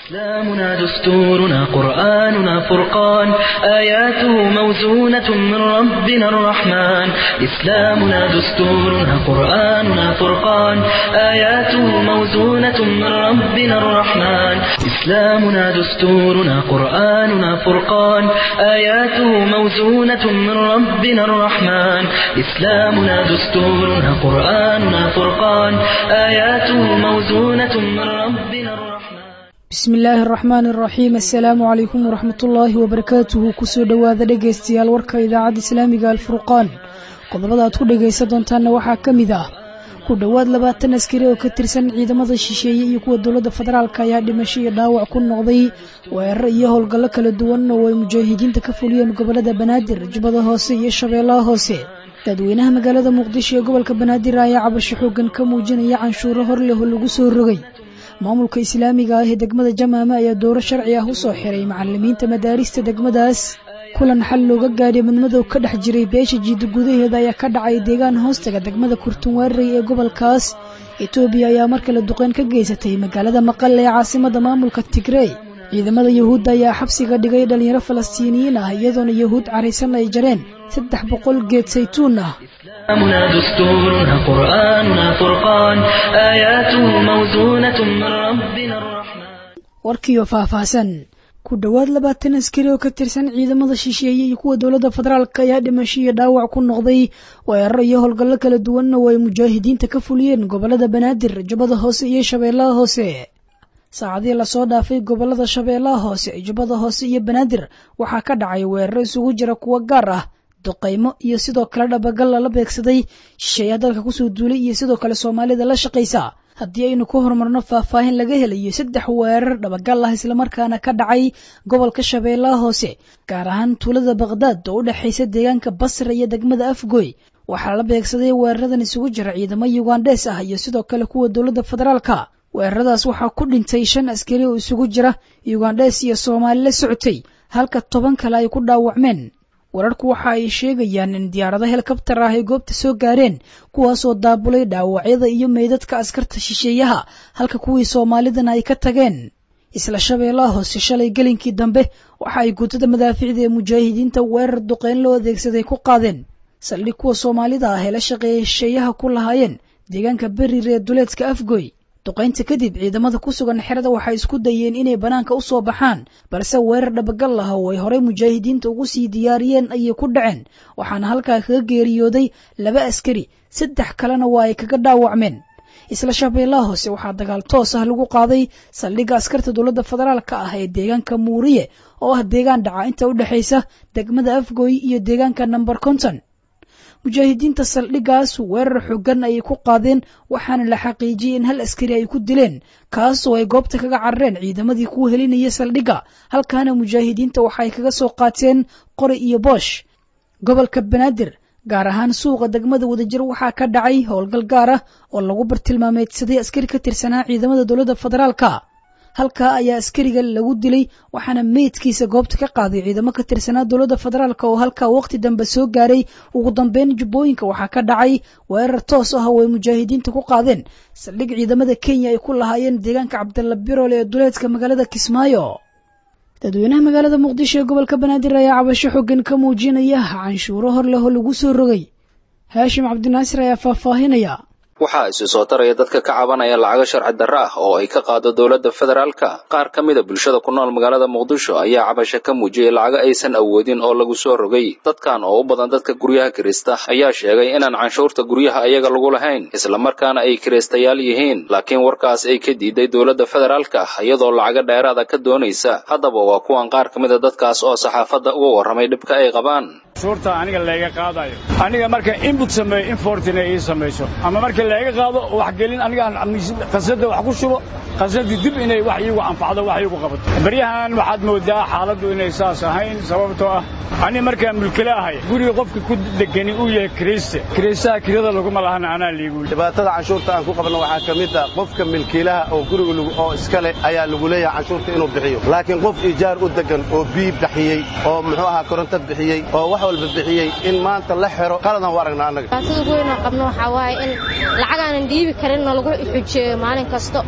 إسلامنا دستورنا قرآننا فرقان آياته موزونة من ربنا الرحمن إسلامنا دستورنا قرآننا فرقان آياته موزونة من ربنا الرحمن إسلامنا دستورنا قرآننا فرقان آياته موزونة من ربنا الرحمن إسلامنا دستورنا قرآننا فرقان آياته موزونة من ربنا الرحمن bismi illaahi araxmaan araxiim assalaamu calaykum waraxmatullaahi wabarakaatuhu kusoo dhowaada dhegaystayaal warka idaacadda islaamiga alfurqaan qodobada aad ku dhegaysan doontaanna waxaa ka mid ah ku dhowaad labaatan askari oo ka tirsan ciidamada shisheeye iyo kuwa dowladda federaalk ayaa dhimasho iyo dhaawac ku noqday weerar iyo howlgallo kala duwan oo ay mujaahidiinta ka fuliyeen gobolada banaadir jubbada hoose iyo shabeellaha hoose dadweynaha magaalada muqdisho ee gobolka banaadir ayaa cabasho xoogan ka muujinaya canshuuro hor leh oo lagu soo rogay maamulka islaamiga ah ee degmada jamaame ayaa dooro sharci ah u soo xiray macalimiinta madaarista degmadaas kulan xal looga gaadhay madmadow ka dhex jiray beesha jiida gudaheeda ayaa ka dhacay deegaan hoostaga degmada kurtunwaarey ee gobolkaas etoobiya ayaa mar kale duqeyn ka geysatay magaalada maqal ee caasimada maamulka tigrey ciidamada yuhuudda ayaa xabsiga dhigay dhalinyaro falastiiniyiin ah iyadoona yuhuud caraysan ay jareen saddex boqol geed saytuun ah إسلامنا دستورنا قرآننا فرقان آياته موزونة من ربنا الرحمن warkiioo faahfaahsan ku dhowaad labaatan askari oo ka tirsan ciidamada shisheeye iyo kuwa dowladda federaalk ayaa dhimasho iyo dhaawac ku noqday weeraro iyo howlgallo kala duwanna oo ay mujaahidiinta ka fuliyeen gobolada banaadir jubbada hoose iyo shabeellaha hoose saacadii lasoo dhaafay gobolada shabeellaha hoose jubbada hoose iyo banaadir waxaa ka dhacay weeraro isugu jira kuwo gaar ah duqaymo iyo sidoo kale dhabagal lala beegsaday shisheeyaa dalka kusoo duulay iyo sidoo kale soomaalida la shaqaysa haddii aynu ku horumarno faahfaahin laga helayo saddex weerar dhabagal ah islamarkaana ka dhacay gobolka shabeellaha hoose gaar ahaan tuulada bakhdad oo u dhexaysa deegaanka basra iyo degmada afgoy waxaa la beegsaday weeraradan isugu jira ciidamo yugandhees ah iyo sidoo kale kuwa dowladda federaalka weeraradaas waxaa ku dhintay shan askari oo isugu jira yugandhees iyo soomaali la socotay halka toban kale ay ku dhaawacmeen wararku waxa ay sheegayaan in diyaarado helikabtar ah ay goobta soo gaareen kuwaasoo daabulay dhaawacyada iyo meydadka askarta shisheeyaha halka kuwii soomaalidana ay ka tageen isla shabeellaha hoose shalay gelinkii dambe waxa ay guutada madaaficda ee mujaahidiinta weerar duqeyn loo adeegsaday ku qaadeen saldhig kuwa soomaalida ah ee la shaqeeyay shisheeyaha ku lahaayeen deegaanka berir ee duleedka afgoy duqaynta kadib ciidamada ku sugan xerada waxay isku dayeen inay bannaanka u soo baxaan balse weerar dhabagal ah oo ay horey mujaahidiinta ugu sii diyaariyeen ayay ku dhaceen waxaana halkaa kaga geeriyooday laba askari saddex kalena waa ay kaga dhaawacmeen isla shabeellaha hoose waxaa dagaal toos ah lagu qaaday saldhigga askarta dowladda federaalka ah ee deegaanka muuriye oo ah deegaan dhaca inta u dhexaysa degmada afgoy iyo deegaanka namber konton mujaahidiinta saldhiggaas weerar xoogan ayay ku qaadeen waxaana la xaqiijiyey in hal askari ay ku dileen kaasoo ay goobta kaga carareen ciidamadii ku helinaya saldhigga halkaana mujaahidiinta waxaay kaga soo qaateen qori iyo boosh gobolka banaadir gaar ahaan suuqa degmada wadajir waxaa ka dhacay howlgal gaar ah oo lagu bartilmaameedsaday askari ka tirsanaa ciidamada dowladda federaalka halkaa ayaa askariga lagu dilay waxaana meydkiisa goobta ka qaaday ciidamo ka tirsanaa dowladda federaalk oo halkaa waqti dambe soo gaaray ugu dambeyn jubbooyinka waxaa ka dhacay weerar toos ah oo ay mujaahidiinta ku qaadeen saldhig ciidamada kenya ay ku lahaayeen deegaanka cabdalla biroole ee duleedka magaalada kismaayo dadweynaha magaalada muqdisho ee gobolka banaadir ayaa cabasho xoogan ka muujinaya canshuuro hor leh oo lagu soo rogay haashim cabdinaasir ayaa faahfaahinaya waxaa isu soo taraya dadka ka cabanaya lacago sharci darro ah oo ay ka qaado dowladda federaalka qaar ka mida bulshada ku nool magaalada muqdisho ayaa cabasho ka muujiyey lacago aysan awoodin oo lagu soo rogay dadkan oo u badan dadka guryaha kirista ayaa sheegay inaan canshuurta guryaha ayaga lagu lahayn islamarkaana ay kiristayaal yihiin laakiin warkaas ay ka diiday dowladda federaalka iyadoo lacago dheeraada ka doonaysa haddaba waa kuwan qaar ka mida dadkaas oo saxaafadda uga warramay dhibka ay qabaan canshuurta aniga layga qaadayo aniga marka inbut sameeyo infortina ii samayso ama marka layga qaado waxgelin aniga aan qasada wax ku shubo qasadii dib inay wax iigu anfacdo wax iigu qabato baryahan waxaad moodaa xaaladdu inay saas ahayn sababtoo ah ani markaan mulkile ahay guriga qofka ku degani uu yahay kiriste kiristaha kirada laguma lahana anaa liigu dhibaatada canshuurta aan ku qabno waxaa ka mid ah qofka milkiilaha oo guriga oo iska leh ayaa lagu leeyahay canshuurta inuu bixiyo laakiin qof ijaar u degan oo biib bixiyey oo muxuu ahaa koronto bixiyey oo wax walba bixiyey in maanta la xero qaladan u aragnaa annaga dhibaatada ugu weyn oo qabno waxaa waaye in lacagaanan dhiibi karin oo lagu xujeeyo maalin kasto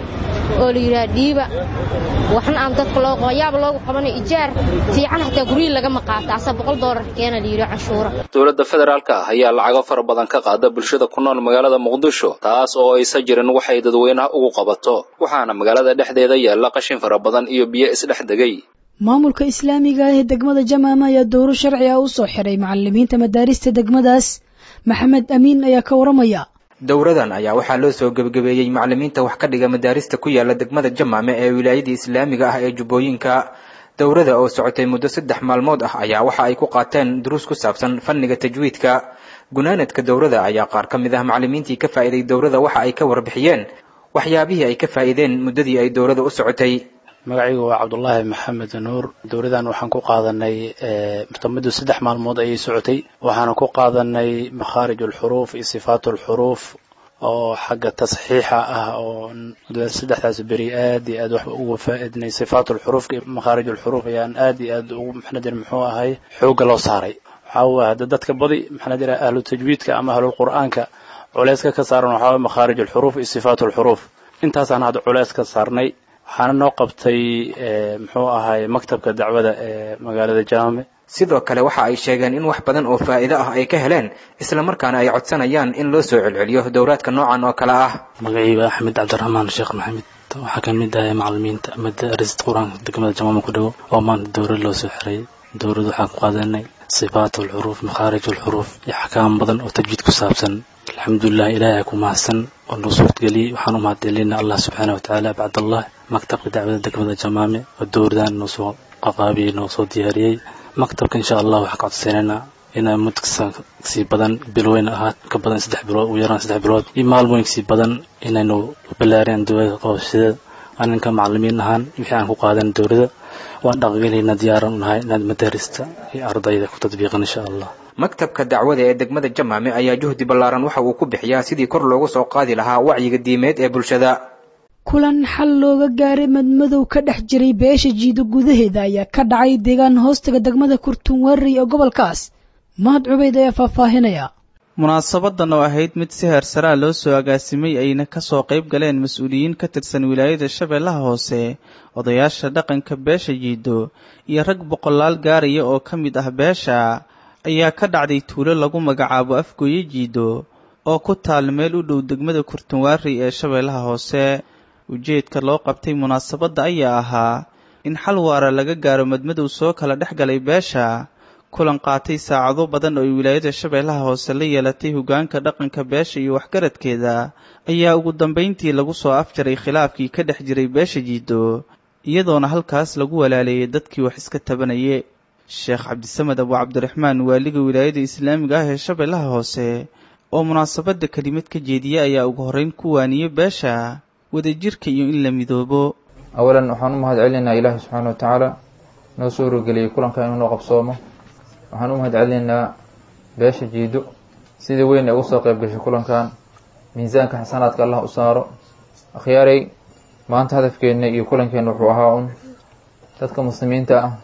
oo la yidhaha dhiiba waxna aan dadka loo qabo yaaba loogu qabanayo ijaar fiican xataa guryihi lagama qaata asa boqol doolar keena la yidhi canshuura dowladda federaalka ah ayaa lacago fara badan ka qaada bulshada ku nool magaalada muqdisho taas oo aysa jirin waxay dadweynaha ugu qabato waxaana magaalada dhexdeeda yaalla qashin fara badan iyo biyo isdhex degay maamulka islaamiga ah ee degmada jamaama ayaa dowro sharci ah u soo xiray macalimiinta madaarista degmadaas maxamed amiin ayaa ka waramaya dowradan ayaa waxaa loo soo gebagabeeyey macalimiinta wax ka dhiga madaarista ku yaala degmada jamaame ee wilaayadii islaamiga ah ee jubbooyinka dowrada oo socotay muddo saddex maalmood ah ayaa waxa ay ku qaateen duruus ku saabsan fanniga tajwiidka gunaanadka dowrada ayaa qaar ka mid ah macalimiintii ka faa'iiday dowrada waxa ay ka warbixiyeen waxyaabihii ay ka faa'iideen muddadii ay dowrada u socotay magacaygu waa cabdulaahi maxamed nuur dowladan waxaan ku qaadanay muddo saddex maalmood ayay socotay waxaana ku qaadanay makhaarij alxuruuf iyo sifaat alxuruuf oo xagga tasxiixa ah oo saddexdaas beri aad iyo aad wax uga faaidnay sifaat alxuruuf iyo makhaarij alxuruuf ayaan aad iyo aad ugu maxna jira muxuu ahay xoogga loo saaray waxaa waye hadda dadka badi maxna jira ahlu tajwiidka ama ahlulqur'aanka culeyska ka saaran waxaa waye makhaarij alxuruuf iyo sifaat alxuruuf intaasaan hadda culeys ka saarnay waxaana noo qabtay muxuu ahay maktabka dacwada ee magaalada jaame sidoo kale waxa ay sheegeen in wax badan oo faa'iido ah ay ka heleen islamarkaana ay codsanayaan in loo soo celceliyo dowraadka noocan oo kale ah magacayba axmed cabdiraxmaan sheekh maxamed waxaa ka mid ahay macalimiinta madaarista qur-aanka degmada jamaama ku dhowo oo maanta dowrad loo soo xiray dowrad waxaan ku qaadanay sifaat alxuruuf makhaarij alxuruuf iyo xakaam badan oo tajwiid ku saabsan alxamdulilah ilaahay ku mahadsan oo noo suurtageliyey waxaan u mahadcelinaa allah subxaana watacaala bacdallah maktabka dacwada degmada jamaame oo dowradan noo soo qaqaabiyey noo soo diyaariyey maktabka insha allah waxaa ka codsanaynaa inay mud sii badan bilweyn ahaad ka badan saddex bilood ugu yaraan saddex bilood iyo maalmooyin sii badan inaynu ballaariyaan dowlada qabashada aninka macalimiin ahaan wixii aan ku qaadan dowlada waan dhaqangelayna diyaaran u nahay inaad madaarista iyo ardayda ku tadbiiqan insha allah maktabka dacwada ee degmada jamaame ayaa juhdi ballaaran waxa uu ku bixiyaa sidii kor loogu soo qaadi lahaa wacyiga diimeed ee bulshada kulan xal looga gaaray madmadow ka dhex jiray beesha jiido gudaheeda ayaa ka dhacay deegaan hoostaga degmada kurtunwaarey ee gobolkaas mahad cubeyd ayaa faahfaahinaya munaasabadan oo ahayd mid si heersaraa loo soo agaasimay ayna kasoo qayb galeen mas-uuliyiin ka tirsan wilaayada shabeellaha hoose odayaasha dhaqanka beesha jiido iyo rag boqolaal gaaraya oo ka mid ah beesha ayaa ka dhacday tuulo lagu magacaabo afgooye jiido oo ku taal meel u dhow degmada kurtunwaarey ee shabeellaha hoose ujeedka loo qabtay munaasabadda ayaa ahaa in xal waara laga gaaro madmadow soo kala dhex galay beesha kulan qaatay saacado badan oo ay wilaayada shabeellaha hoose la yeelatay hoggaanka dhaqanka beesha iyo waxgaradkeeda ayaa ugu dambayntii lagu soo afjaray khilaafkii ka dhex jiray beesha jiido iyadoona halkaas lagu walaaleeyay dadkii wax iska tabanayay sheekh cabdisamed abu cabdiraxmaan waaliga wilaayada islaamiga ah ee shabeellaha hoose oo munaasabadda kelimad ka jeediya ayaa ugu horreyn ku waaniyey beesha wadajirka iyo in la midoobo awalan waxaan u mahad celinaynaa ilaahi subxaana wa tacaala noo soo rogeliyey kulanka inuu noo qabsoomo waxaan u mahad celinaynaa beesha jiido sida weyn ay uga soo qayb gashay kulankan miisaanka xasanaadka allah u saaro akhyaaray maanta hadafkeenna iyo kulankeenna wuxuu ahaa un dadka muslimiinta ah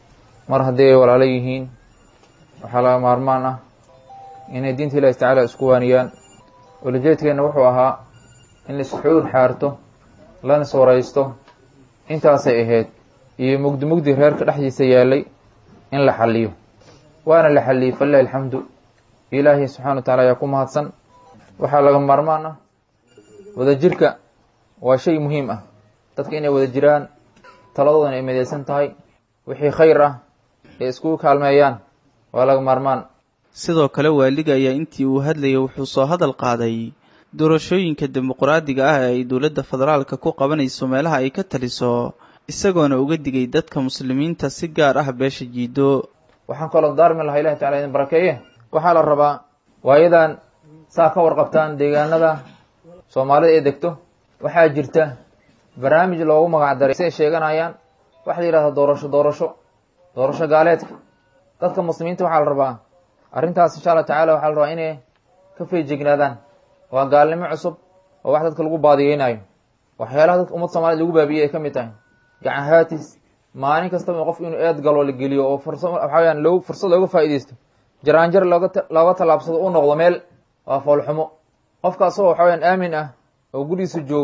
mar haddii ay walaalo yihiin waxaa laga maarmaan ah inay diinta ilaahi tacaala isku waaniyaan ulajeedkeenna wuxuu ahaa in la isxuur xaarto lana iswaraysto intaasay ahayd iyo mugdi mugdi reerka dhexdiisa yaalay in la xaliyo waana la xaliyey falilahi alxamdu ilaahi subxana wa tacala ayaa ku mahadsan waxaa laga maarmaan ah wadajirka waa shay muhiim ah dadka inay wada jiraan taladoodana ay midaysan tahay wixii khayr ah ee iskugu kaalmeeyaan waa laga maarmaan sidoo kale waaliga ayaa intii uu hadlayay wuxuu soo hadal qaaday doorashooyinka dimuqraadiga ah ee ay dowladda federaalka ku qabanayso meelaha ay ka taliso isagoona uga digay dadka muslimiinta si gaar ah beesha jiido waxaan kaloo daarmi lahaa ilahi tacala idin barakeeye waxaa la rabaa waayadan saa ka warqabtaan deegaanada soomaalida ee degto waxaa jirta barnaamij loogu magac daray si ay sheeganayaan waxa la yidhahda doorasho doorasho doorasho gaaleedka dadka muslimiinta waxaa la rabaa arrintaas insha allah tacala waxaa la rabaa inay ka feejignaadaan waa gaalnimo cusub oo wax dadka lagu baadiyeynayo waxyaalaha dadka ummad soomaaliyed lagu baabiyey ay ka mid tahay gacan haatis maalin kastaba qof inuu eed galo la geliyo oo fursa waxa weyaan loo fursad looga faa'iidaysto jaraanjar looga looga tallaabsado u noqdo meel waa foolxumo qofka asagoo waxa weyaan aamin ah oo gurigiisa joogo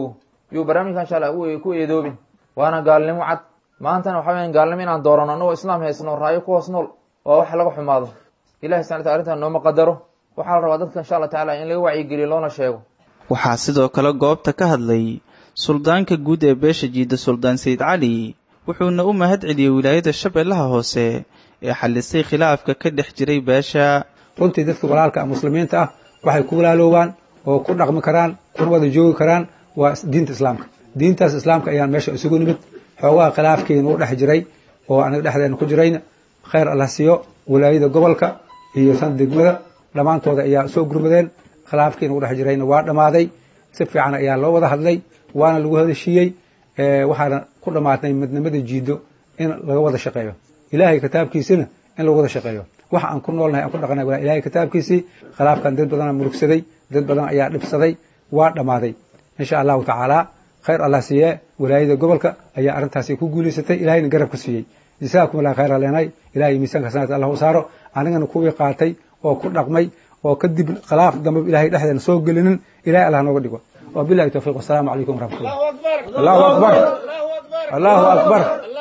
yuu barnaamijka insha allah ku eedoobin waana gaalnimo cad maantana waxa weyan gaalnimo inaan doorano annagoo islaam haysno raayo ku hoos nool waa wax laga xumaado ilahi subxana wataala arrintan nooma qadaro waxaa la rabaa dadka insha allah tacala in laga wacyigeliyo loona sheego waxaa sidoo kale goobta ka hadlay suldaanka guud ee beesha jiida suldaan sayid cali wuxuuna u mahad celiyey wilaayada shabeellaha hoose ee xalisay khilaafka ka dhex jiray beesha runtii dadka walaalka muslimiinta ah waxay ku walaaloobaan oo ku dhaqmi karaan kuna wada joogi karaan waa diinta islaamka diintaas islaamka ayaan meesha isugu nimid xoogaha khilaafkeenu u dhex jiray oo anaga dhexdeena ku jirayna khayr allah siiyo wilaayada gobolka iyo tan degmada dhammaantooda ayaa soo gurmadeen khilaafkeenu u dhex jirayna waa dhammaaday si fiican ayaa loo wada hadlay waana lagu hadashiiyey waxaana ku dhammaatnay midnimada jiido in laga wada shaqeeyo ilaahay kitaabkiisina in lagu wada shaqeeyo waxa aan ku noolnahay aan ku dhaqanay waa ilahay kitaabkiisii khilaafkan dad badanaa murugsaday dad badan ayaa dhibsaday waa dhammaaday insha allahu tacaala khayr allah siiye wilaayada gobolka ayaa arrintaasi ku guulaysatay ilahayna garab ka siiyey jazaakum allah khayr aleenay ilahay miisaanka sanadka allah u saaro anigana kuwii qaatay oo ku dhaqmay oo kadib khilaaf dambe ilahay dhexdeena soo gelinin ilahay allah nooga dhigo wabilahi towfiiq wasalaamu calaykum waraxmatullah allahu akbar allahu akbar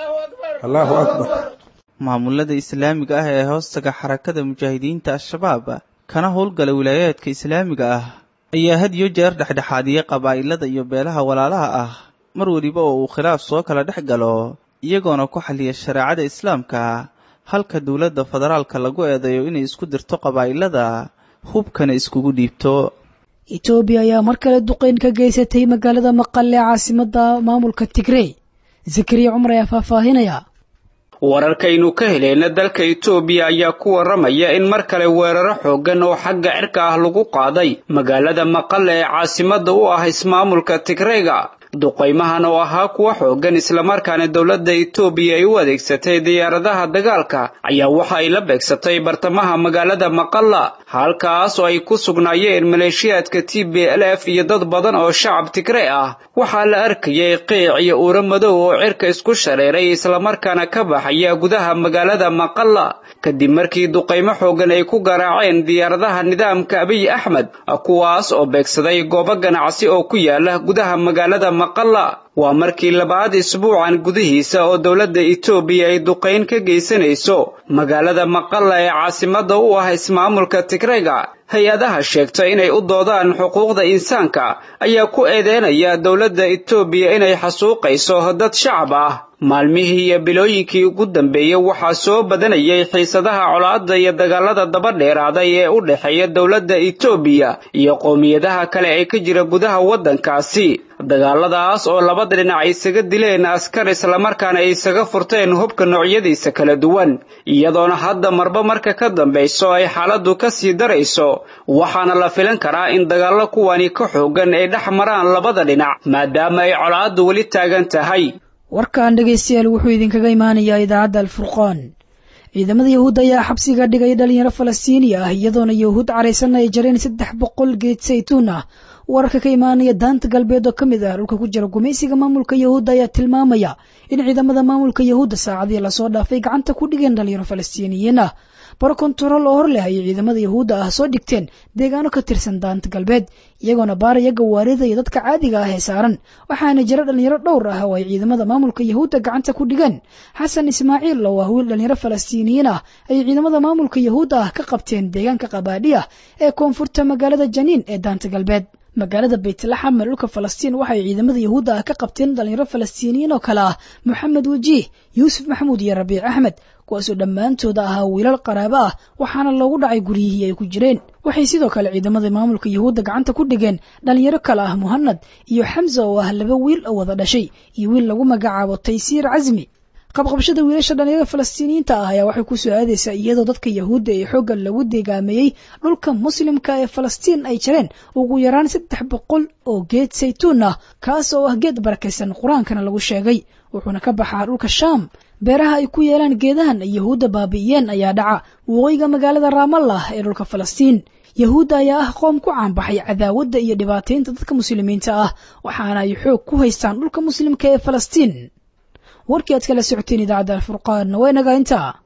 allahu akbar maamulada islaamiga ah ee hoostaga xarakada mujaahidiinta al-shabaab kana howlgala wilaayaadka islaamiga ah ayaa had iyo jeer dhexdhexaadiyey qabaa'ilada iyo beelaha walaalaha ah mar weliba oo uu khilaaf soo kala dhex galo iyagoona ku xaliya shareecada islaamka halka dowladda federaalka lagu eedeeyo inay isku dirto qabaa'ilada hubkana iskugu dhiibto etoobiya ayaa mar kale duqeyn ka geysatay magaalada maqale ee caasimada maamulka tigrey zakariya cumar ayaa faahfaahinaya wararkaynu ka heleyna dalka itoobiya ayaa ku warramaya in mar kale weeraro xooggan oo xagga cirka ah lagu qaaday magaalada maqale ee caasimadda u ah ismaamulka tigreyga duqaymahan oo ahaa kuwa xooggan islamarkaana dowladda itoobiya ay u adeegsatay diyaaradaha dagaalka ayaa waxa ay la beegsatay bartamaha magaalada maqalla halkaas oo ay ku sugnaayeen maleeshiyaadka t b l f iyo dad badan oo shacab tigrey ah waxaa la arkayay qiic iyo uuro madow oo cirka isku shareeray islamarkaana ka baxaya gudaha magaalada maqalla kadib markii duqaymo xooggan ay ku garaaceen diyaaradaha nidaamka abiy axmed kuwaas oo beegsaday goobo ganacsi oo ku yaala gudaha magaalada maqalla waa markii labaad isbuucan gudihiisa oo dowladda itoobiya ay duqayn ka geysanayso magaalada maqalla ee caasimadda u ah ismaamulka tigreyga hay-adaha sheegta inay u doodaan xuquuqda insaanka ayaa ku eedeynaya dowladda itoobiya inay xasuuqayso dad shacab ah maalmihii iyo bilooyinkii ugu dambeeyey waxaa soo badanayay xiisadaha colaadda iyo dagaalada daba dheeraaday ee u dhexeeya dowladda itoobiya iyo qowmiyadaha kale ee ka jira gudaha waddankaasi dagaaladaas oo labada dhinac ay isaga dileen askar islamarkaana ay isaga furteen hubka noocyadiisa kala duwan iyadoona hadda marba marka ka dambayso ay xaaladdu ka sii darayso waxaana la filan karaa in dagaallo kuwani ka xooggan ay dhex maraan labada dhinac maadaama ay colaaddu weli taagan tahay warkan dhegaystayaal wuxuu idinkaga imaanayaa idaacadda alfurqaan ciidamada yahuudda ayaa xabsiga dhigay dhalinyaro falastiiniya ah iyadoona yahuud caraysanna ay jareen saddex boqol geed saytuun ah wararka ka imaanaya daanta galbeed oo ka mid ah dhulka ku jira gumaysiga maamulka yahuudda ayaa tilmaamaya in ciidamada maamulka yahuudda saacadii lasoo dhaafay gacanta ku dhigeen dhalinyaro falastiiniyiin ah baro kontarool oo hor leh ayay ciidamada yahuudda ah soo dhigteen deegaano ka tirsan daanta galbeed iyagoona baaraya gawaarida iyo dadka caadiga ah ee saaran waxaana jira dhalinyaro dhowr ah oo ay ciidamada maamulka yahuudda gacanta ku dhigeen xasan ismaaciil oo ah wiil dhalinyaro falastiiniyiin ah ayay ciidamada maamulka yahuudda ah ka qabteen deegaanka qabaadhiya ee koonfurta magaalada janiin ee daanta galbeed magaalada baytlaxam ee dhulka falastiin waxay ciidamada yahuudda ah ka qabteen dhalinyaro falastiiniyiin oo kale ah moxamed wajiih yuusuf maxamuud iyo rabiic axmed kuwaasoo dhammaantooda ahaa wiilal qaraabo ah waxaana loogu dhacay guryihii ay ku jireen waxay sidoo kale ciidamada maamulka yahuudda gacanta ku dhigeen dhalinyaro kale ah muhanad iyo xamsa oo ah laba wiil oo wada dhashay iyo wiil lagu magacaabo taysiir casmi qabqabashada wiilasha dhalinyarada falastiiniyiinta ah ayaa waxay ku soo aadaysaa iyadoo dadka yahuudda ee xoogga lagu deegaameeyey dhulka muslimka ee falastiin ay jareen ugu yaraan saddex boqol oo geed saytuun ah kaas oo ah geed barakaysan qur-aankana lagu sheegay wuxuuna ka baxaa dhulka shaam beeraha ay ku yeelaan geedahan ay yahuudda baabi'iyeen ayaa dhaca waqooyiga magaalada raamallah ee dhulka falastiin yahuudda ayaa ah qoom ku caanbaxay cadaawadda iyo dhibaataynta dadka muslimiinta ah waxaana ay xoog ku haystaan dhulka muslimka ee falastiin warkii aad kala socoteen idaacadda alfurqaan waa inaga intaa